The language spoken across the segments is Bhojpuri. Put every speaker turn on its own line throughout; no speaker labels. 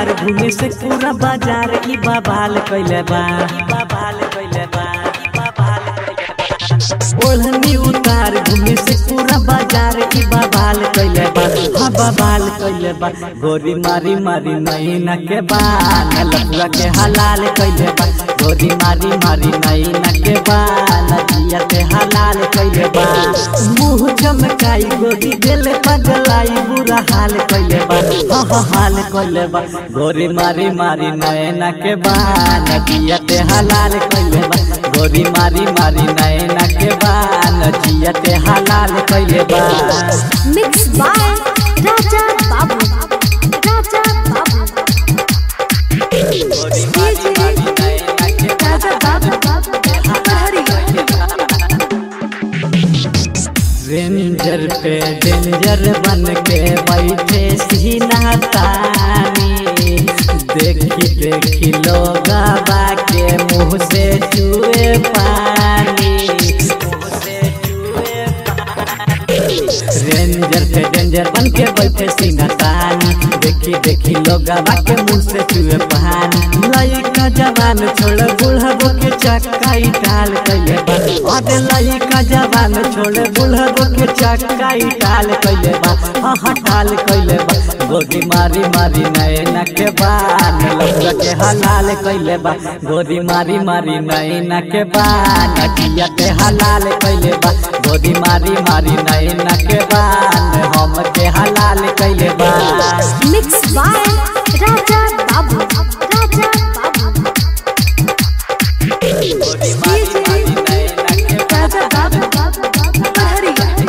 उतार घूमे से पूरा बाजार ई बाबाल कइले बा ई बाबाल कइले बा ई बाबाल कइले बा ओढ़नी उतार घूमे से पूरा बाजार ई बाबाल कइले बा हाँ बाबाल कइले बा गोरी मारी मारी नैना के बाल लफुआ के हलाल कइले बा गोरी मारी मारी नैना के बाल जिया के हलाल कइले बा मुंह चमकाई गोरी दिल पगलाई बुरा हाल कइले बा हाँ हाँ हाल कइले बा गोरी मारी मारी नैना के बाल जिया के हलाल कइले बा गोरी मारी मारी नैना के बाल जिया के हलाल कइले बा
मिक्स बाय राजा बाबू राजा बाबू
गोरी मारी मारी नैना के
राजा बाबू पहरी
रेंजर पे डेंजर बन के बैठे सीना तानी देखी देखी लोग के मुंह से चुए पानी मुंह से चुए पानी रेंजर पे डेंजर बन के बैठे सीना तानी देखी देखी लोग के मुंह से चुए पानी लइका जवान छोड़ बुढ़बो के चक्का टाल कइले बा अरे लइका जवान छोड़ बुढ़बो के चक्का टाल कइले बा हाँ टाल कइले बा गोदी मारी मारी नैना के बान लौका के हलाल कइले बा गोदी मारी मारी नैना के बान किया के हलाल कइले बा गोदी मारी मारी नैना के बान हम के हलाल कइले बा
मिक्स बाय राजा बाबू राजा बाबू
गोदी मारी मारी नैना के
राजा बाबू पहरी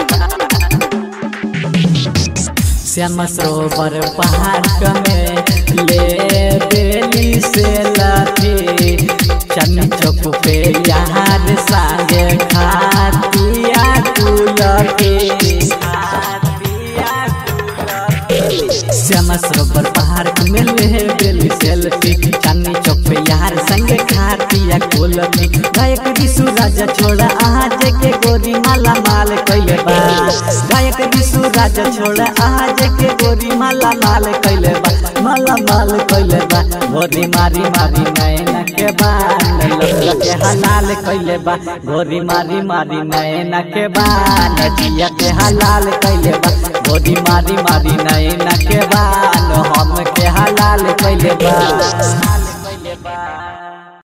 श्याम सरोवर पहाड़ में ले बेली से लाठी चन चौक पे यार संगे खातिया कुलके खातिया कुलके श्याम सरोवर पहाड़ में ले बेली सेल्फी चांदनी चौक पे यार संगे खातिया कुलके गायक विशु राजा छोड़ा आज के गोरी माला माल कइले बा गायक विशु राजा छोड़ा आज के गोरी माला माल कइले बा माला माल कइले बा गोरी मारी मारी नैना के बान लफड़ा के हलाल कइले बा गोरी मारी मारी नैना के बान जिया के हलाल कइले बा गोरी मारी मारी नैना के बान हम के हलाल कइले बा हलाल कइले बा